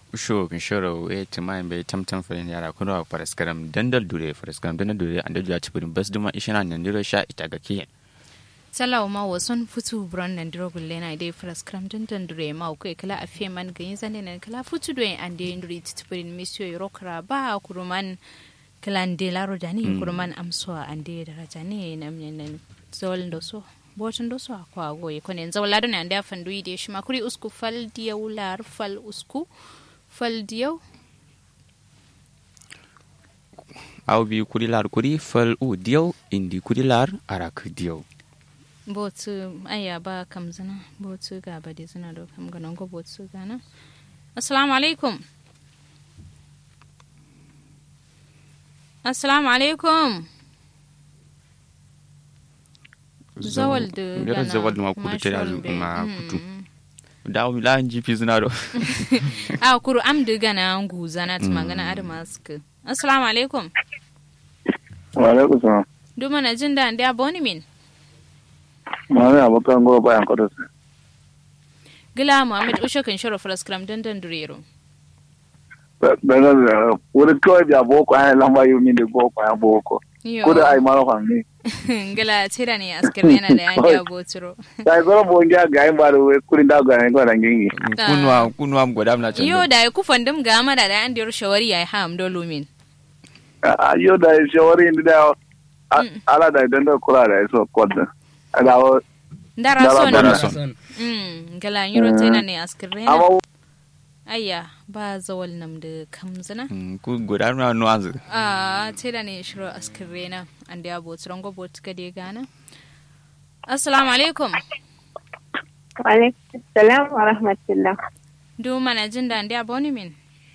usho kin shoro e tima be tamtam fere yara kuno a paraskaram dandal dure paraskaram dandal dure anda juya cibirin bas duma ishana nan diro sha ita ga kiyen salaw ma wason futu bron nan diro gulle na dai paraskaram dandan dure ma ko kala a fe man ganyin zane nan kala futu do an dai nduri titibirin misio yorokra ba kuruman kalan de laro dani kuruman amso an dai daraja ne nan nan zol ndo so botin do so akwa goye ko ne zawla do ne anda fandu ide shi makuri usku fal diyaw lar fal usku fal diyaw aw bi kuri lar kuri fal u diyaw indi kuri lar arak diyaw botu aya ba kam zina botu ga ba de zina do kam ganon go botu gana assalamu alaikum assalamu alaikum zawal da Ngara gana zawal ma kudu te mashwal be. ma Mm. kutu da mi la nji fi zina do a kuru am da gana ngu zana ta magana adama suka assalamu alaikum Waalaikum salam. duma na jin da da boni min Mami abokan gowa bayan kwado su. gila muhammad ushe kan shiro falaskram dandan durero Daga da wuri kawai da boko ana lamba yi min da boko ya boko. yo Kuda ai mara fami. gila tira ne askar yana da yan ya boturo Sai zara bo ngia ga yin ba da wai kurin da ga yin ko da ngingi. kunwa kunwa godam na can yo da ya kufan dum ga mada da yan diyar shawari ya ha am dolo min A yo da shawari inda da ala da idan da kula da so kodin. Ada wa dara Dara- son dara son. mm gila yiro tira ne askar yana amma ayya ba zawal nam da kamzana Mm, ku godam na no anzu a tira ne shiro askar yana an da ya boturon go botu ka de gana assalamu alaikum Waalaikum salam wa rahmatullah. duma na jin da an da boni min